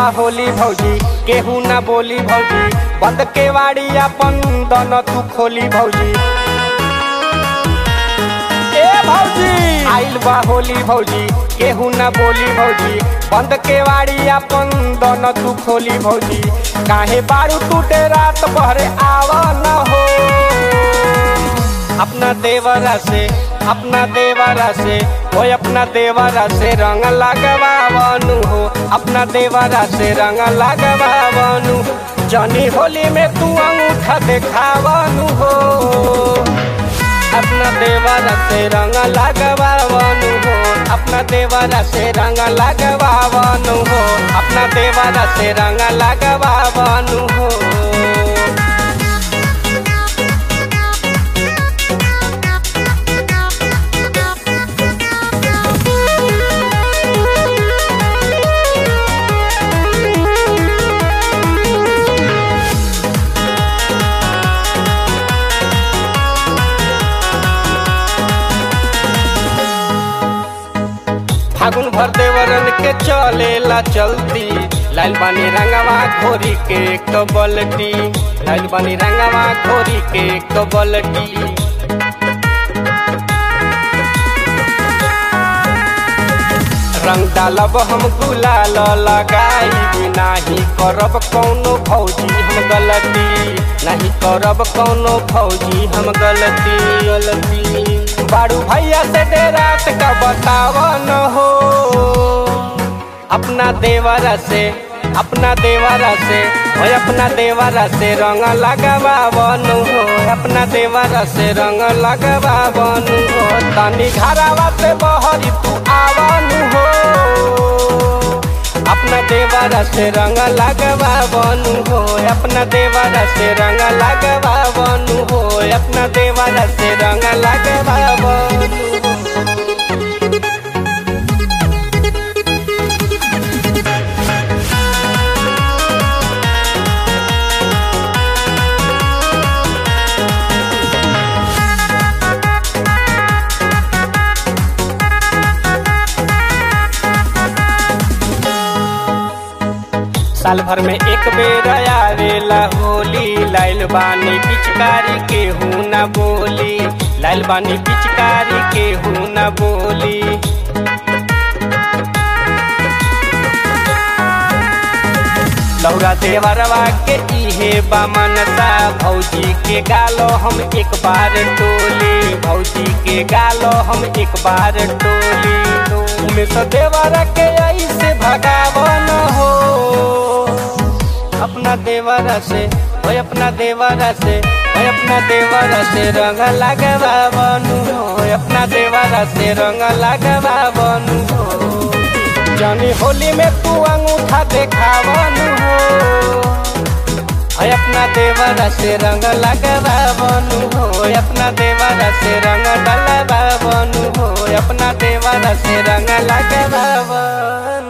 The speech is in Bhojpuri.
होली भौजी केहू ना बोली भौजी बंद के वाड़ी अपन दोनों तू खोली भौजी ए भौजी आइल बा होली भौजी केहू ना बोली भौजी बंद के वाड़ी अपन दोनों तू खोली भौजी काहे बारू टूटे रात भरे आवा न हो अपना देवरा से अपना देवरा से हो अपना देवरा से रंग लगवावनु हो अपना देवरा से रंग लगवावनु जनी होली में तू अंगूठा देखावनु हो अपना देवरा से रंग लगवावनु हो अपना देवरा से रंग लगवावनु हो अपना देवरा से रंग लगवावनु हो फागुन भर देवरन के चलेला चलती लाल बानी रंगवा घोरी के एक बलटी लाल बानी रंगवा घोरी के एक बलटी रंग डालब हम गुलाल लगाई नाही करब कौनो भौजी हम गलती नहीं करब कौनो भौजी हम गलती गलती बारू भैया से डेरात का बतावन हो अपना देवरा से अपना देवरा से हो अपना देवरा से रंग लगवावन हो अपना देवरा से रंग लगवावन हो तनी घरावा से बहरी तू आवन हो अपना देवरा से रंग लगवावन हो अपना देवरा से रंग लगवावन हो अपना देवरा से रंग लगवावन हो साल भर में एक बेर आवेला होली लाइल बानी पिचकारी के हूँ न बोली लाइल बानी पिचकारी के हूँ न बोली लौरा देवरवा के इहे बामनता भौजी के गालो हम एक बार टोली भौजी के गालो हम एक बार टोली उमें से देवरा के ऐसे भगावन हो अपना देवरा से ओए अपना देवरा से ओए अपना देवरा से रंग लगवावनु हो अपना देवरा से रंग लगवावनु हो जानी होली में तू अंगूठा देखावनु हो ओए अपना देवरा से रंग लगवावनु हो अपना देवरा से रंग डलवावनु हो अपना देवरा से रंग लगवावनु